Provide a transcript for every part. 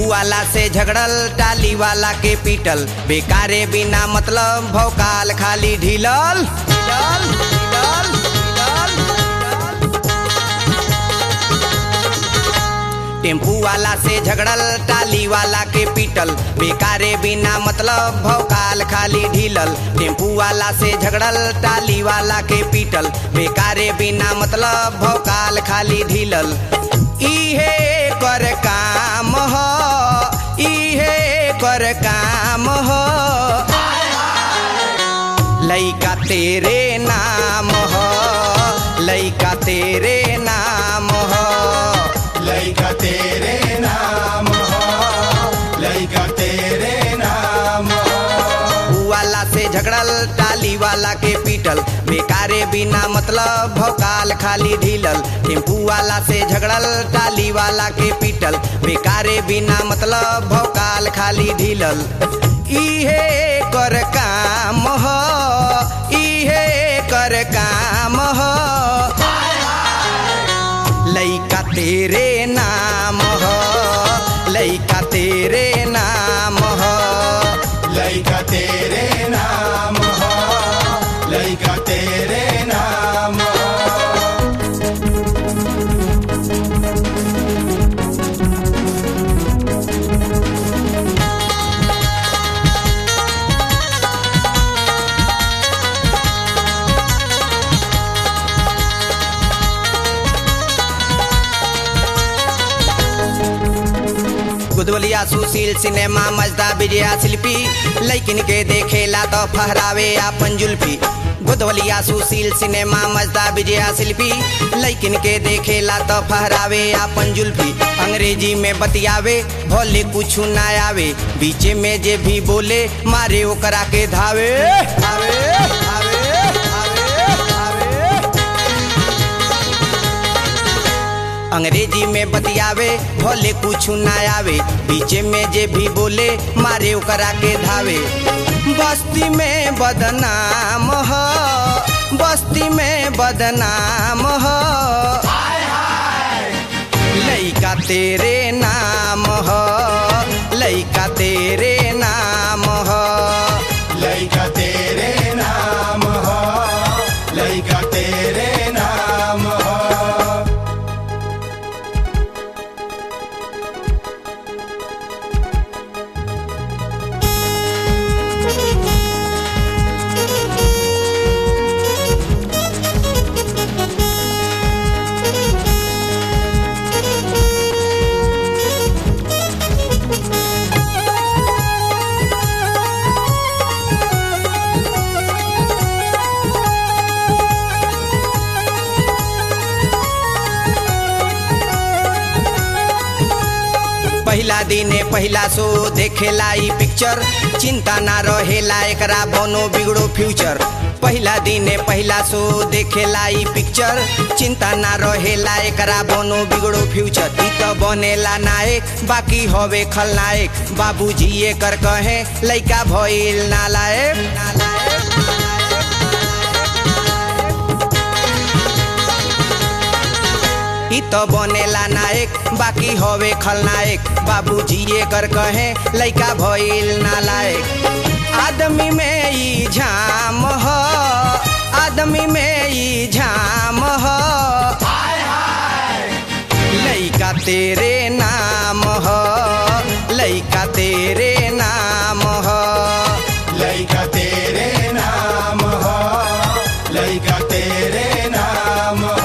वाला से झगड़ल टाली वाला के पीटल बेकारे बिना मतलब भौकाल खाली ढीलल ढीलल, ढीलल, ढीलल, ढीलल। टेम्पू वाला से झगड़ल टाली वाला के पीटल बेकारे बिना मतलब भौकाल खाली ढीलल टेम्पू वाला से झगड़ल टाली वाला के पीटल बेकारे बिना मतलब भौकाल खाली ढीलल इहे कर काम हो इहे कर काम हो लइका तेरे नाम हो लइका तेरे नाम हो लइका तेरे नाम हो लइका तेरे नाम हो वाला से झगड़ल टाली वाला के पीटल बेकारे बिना मतलब भौकाल खाली ढीलल टेम्पू वाला से झगड़ल टाली वाला के पीटल बेकारे बिना मतलब भौकाल खाली ढीलल इहे कर काम हो इहे कर काम हो लइका तेरे नाम हो लइका तेरे नाम हो लइका तेरे नाम हो लइका तेरे नाम हो गुदवलिया सुशील सिनेमा मजदा विजया शिल्पी लैकिन के देखेला तो फहरावे आपन जुल्फी गुदवलिया सुशील सिनेमा मजदा विजया शिल्पी लैकिन के देखेला तो फहरावे आपन जुल्फी अंग्रेजी में बतियावे भोले कुछ ना आवे बीचे में जे भी बोले मारे ओकरा के धावे धावे धावे धावे धावे अंग्रेजी में बतियावे भोले कुछ ना आवे बीचे में जे भी बोले मारे ओकरा के धावे बस्ती में बदनाम हो बस्ती में बदनाम हो लइका तेरे नाम हो लइका तेरे नाम हो लइका तेरे नाम हो लइका तेरे नाम हो पहिला दिने पहिला शो देखेला ई पिक्चर चिंता ना रहेला एकरा बनो बिगड़ो फ्यूचर पहिला दिने पहिला शो देखेला ई पिक्चर चिंता ना रहेला एकरा बनो बिगड़ो फ्यूचर ई तो बनेला नायक बाकी हवे खलनायक बाबूजी एकर कहे लइका भइल नालायक नालायक ई तो बनेला नायक बाकी हवे खलनायक बाबूजी एकर कहे लइका भइल नालायक आदमी में ई झाम हो आदमी में ई झाम हो लइका तेरे नाम हो लइका तेरे नाम हो लइका तेरे नाम हो लइका तेरे नाम हो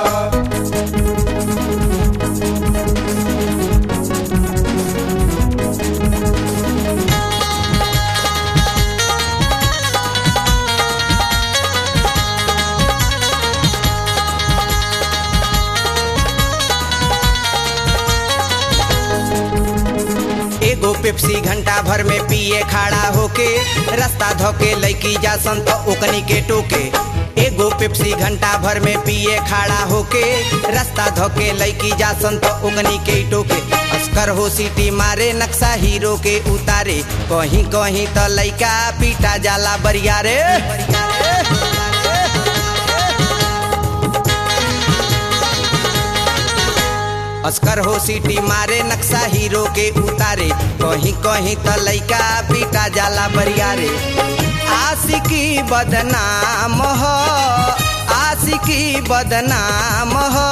एगो पेप्सी घंटा भर में पिए खड़ा होके रास्ता धोके लैकी जा संत ओकनी के टोके एगो पेप्सी घंटा भर में पिए खड़ा होके रास्ता धोके लैकी जा संत ओकनी के टोके अस्कर हो सीटी मारे नक्शा हीरो के उतारे कहीं कहीं तो लैका पीटा जाला बरिया रे अस्कर हो सीटी मारे नक्शा हीरो के उतारे कहीं कहीं त लइका पीटा जाला बरियारे आशिकी बदनाम हो आशिकी बदनाम हो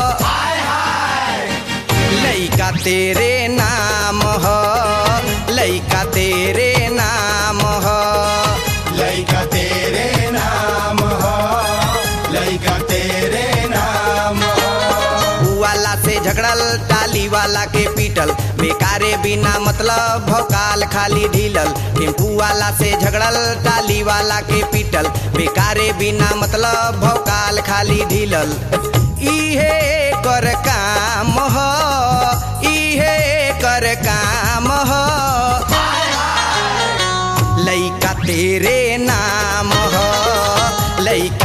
लइका तेरे नाम हो लइका तेरे नाम हो लइका तेरे नाम हो लइका तेरे नाम हो वाला से झगड़ल टाली वाला के पीटल बेकारे बिना मतलब भौकाल खाली ढीलल टेम्पू वाला से झगड़ल टाली वाला के पीटल बेकारे बिना मतलब भौकाल खाली ढीलल इहे कर काम हो इहे कर काम हो लइका तेरे नाम हो लइका